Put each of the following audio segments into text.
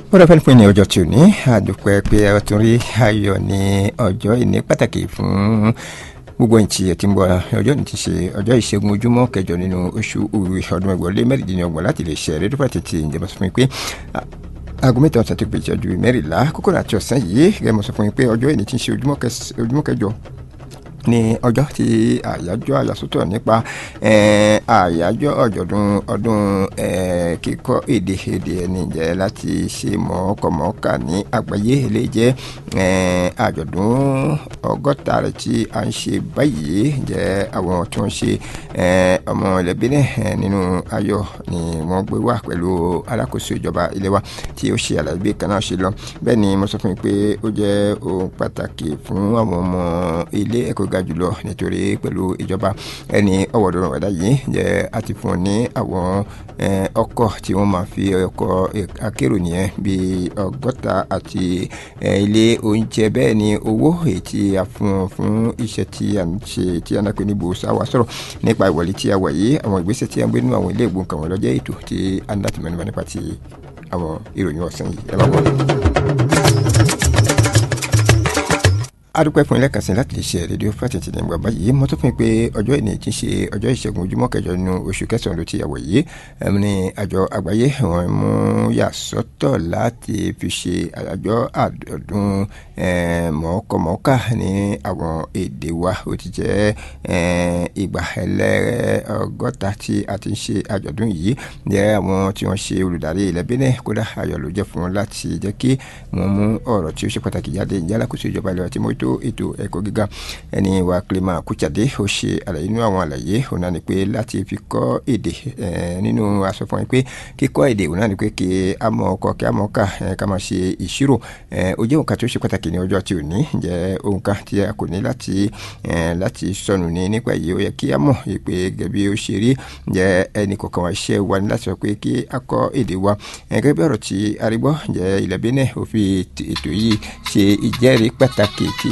bọ́dọ̀ fẹ́ẹ́ pín ní ọjọ́ tí ò ní àdùpẹ́ pé ẹ tún rí ayọ̀ ní ọjọ́ ìní pàtàkì fún gbogbo ìtì ẹ̀ tí ń bọ̀ ọjọ́ ní ti ṣe ọjọ́ ìṣẹ́gun ojúmọ́ kẹjọ nínú oṣù òwe ọdún ẹgbẹ̀rún lé mẹ́rìndínlọ́gbọ̀n láti lè ṣe rédíò pàtàkì ìjọba sọ fún mi pé aago mẹ́ta ọ̀sán ti pè jẹ́ ju mẹ́rìnlá kókó àti ọ̀sán yìí gẹ́gẹ́ mo sọ fún yín pé ọjọ́ ìní ti ń ṣe ojúmọ́ kẹjọ ní ọjọ́ tí àyájọ́ àyàsọ́tọ̀ nípa àyájọ́ ọ̀jọ̀dún ọdún kíkọ́ èdè èdè ẹni jẹ́ láti ṣe mọ̀ọ́kọ̀mọ́ọ́kà ní àgbáyé lè jẹ́ àjọ̀dún ọgọ́ta rẹ̀ tí a ń ṣe báyìí jẹ́ àwọn tí wọ́n ṣe ọmọ ẹlẹ́bí náà nínú ayọ̀ ni wọ́n gbé wá pẹ̀lú alákòóso ìjọba ilé wa tí ó ṣe àlàyé bí kan náà ṣe lọ bẹ́ẹ̀ ni mo sọ fún yín pé ó jẹ́ ohun pàtàkì fún àwọn ọmọ ilé ẹ̀kọ́ ga jùlọ nítorí pẹ̀lú ìjọba ẹni ọ̀wọ̀dọ̀rọ̀ ẹ̀dá yìí jẹ́ àti fún ní àwọn ọkọ̀ tí wọ́n máa fi ọkọ̀ akérò nìyẹn bíi ọgọ́ta àti ilé oúnjẹ bẹ́ẹ̀ ni owó èyí tí a fún fún iṣẹ́ tí a ń ṣe tí a ń pè ní bòsá wa sọ̀rọ̀ nípa ìwọlé tí a wà yìí àwọn ìgbésẹ̀ tí a ń gbé nínú àwọn ilé ìgbóhùn kan wọ́n lọ́jọ́ ètò tí a ń láti mẹ́nuba nípa ti àwọn ìròyìn ọ̀sán yìí ẹ bá wọ́n adúpẹ́ fún ilé kàsí láti lè ṣe rédíò fásitì ní gbàgbá yìí mo tún fún pé ọjọ́ ìní ti ṣe ọjọ́ ìṣẹ́gun ojúmọ́ kẹjọ nínú oṣù kẹsàn-án ló ti yàwọ̀ yìí ní àjọ àgbáyé wọn mú yà sọ́tọ̀ láti fi ṣe àjọ àdọ̀dún mọ̀ọ́kọ̀mọ́ọ́kà ní àwọn èdè wa ó ti jẹ́ ìgbà ẹlẹ́rẹ́ ọgọ́ta tí a ti ń ṣe àjọ̀dún yìí jẹ́ àwọn tí wọ́n ṣe olùdarí ilẹ̀ Benin kódà ayọ̀ ló jẹ́ fún wọn láti jẹ́ kí wọ́n mú ọ̀rọ̀ tí ó ṣe pàtàkì jáde ìjálákòóso ìjọba ilẹ̀ tí mo tó ètò ẹ̀kọ́ gíga ẹni wa Clement Kuchade ó ṣe àlàyé nínú àwọn àlàyé òun náà ni pé láti fi kọ́ èdè nínú aṣọ fún mi pé kíkọ́ èdè òun náà ni pé kí a mọ̀ ọkọ̀ kí a mọ̀ ká ká máa ṣe ìṣirò ó jẹ́ nǹkan tó ṣe pàtàkì ní ọjọ́ tí ò ní jẹ́ ohun kan tí a kò ní láti láti sọnù ní nípa èyí ó yẹ kí a mọ̀ pé gẹ́gẹ́ bí ó ṣe rí jẹ́ ẹnì kọ̀ọ̀kan wa iṣẹ́ wa ní láti sọ pé kí a kọ́ èdè wa gẹ́gẹ́ bí ọ̀rọ̀ tí arígbọ́ jẹ́ ilẹ̀ Benin ó fi ètò yìí ṣe ìjẹ́rìí pàtàkì tí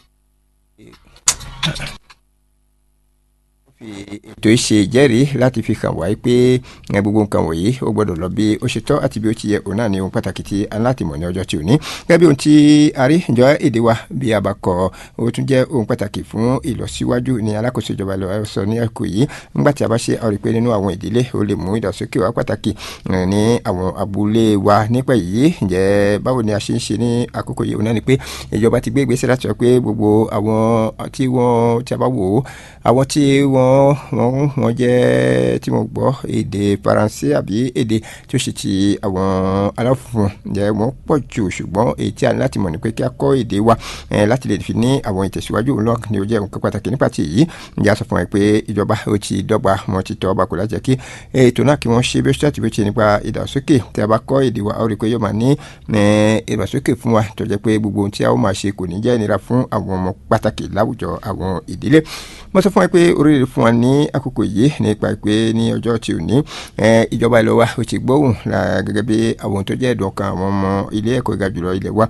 fi ètò ìṣe ìjẹ́rìí láti fi hàn wáyé pé gbogbo nǹkan wọ̀nyí ó gbọ́dọ̀ lọ bí ó ṣe tọ́ àti bí ó ti yẹ òun náà ní ohun pàtàkì tí a láti mọ̀ ní ọjọ́ tí ò ní. gẹ́gẹ́ bí ohun tí a rí ìjọ èdè wa bí a bá kọ ó tún jẹ́ ohun pàtàkì fún ìlọsíwájú ní alákòóso ìjọba lọ sọ ní ẹ̀kọ́ yìí nígbà tí a bá ṣe ọ̀rẹ́ pé nínú àwọn ìdílé ó lè mú ìdàgbàsókè wá pàtàkì ní àwọn abúlé wa nípa yìí ǹjẹ́ báwo ni a ṣe ń ṣe ní àkókò yìí òun náà ni pé ìjọba ti gbé ìgbésẹ̀ láti sọ pé gbogbo àwọn tí wọ́n tí a bá wò ó àwọn tí wọ́n wọ́n wọ́n jẹ́ tí mo gbọ́ èdè faransé àbí èdè tí ó ṣe ti àwọn aláfùfún jẹ́ wọ́n pọ̀ jù ṣùgbọ́n èyí tí a ní láti mọ̀ ní pé kí a kọ́ èdè wa láti lè fi ní àwọn ìtẹ̀síwájú òun náà ni ó jẹ́ nǹkan pàtàkì nípa ti èyí ǹjẹ́ a sọ fún ẹ pé ìjọba ó ti dọ́gba wọn ti tọ́ ọba kò lájẹ́ kí ètò náà kí wọ́n ṣe bí ó ṣe àti bí ó ṣe nípa ìdàgbàsókè tí a bá kọ́ èdè wa ó rí i pé yóò máa ní ìdàgbàsókè fún wa tó jẹ́ pé gbogbo ohun tí a ó máa ṣe kò ní jẹ́ ìnira fún àwọn ọmọ pàtàkì láwùjọ àwọn ìdílé mo sọ fún ẹ pé oríire fún wa ní àkókò yìí nípa pé ní ọjọ́ tí ò ní ìjọba ìlú wa ó ti gbóhùn gẹ́gẹ́ bí àwọn tó jẹ́ ẹ̀dùn ọkàn àwọn ọmọ ilé ẹ̀kọ́ ìga jùlọ ilẹ̀ wa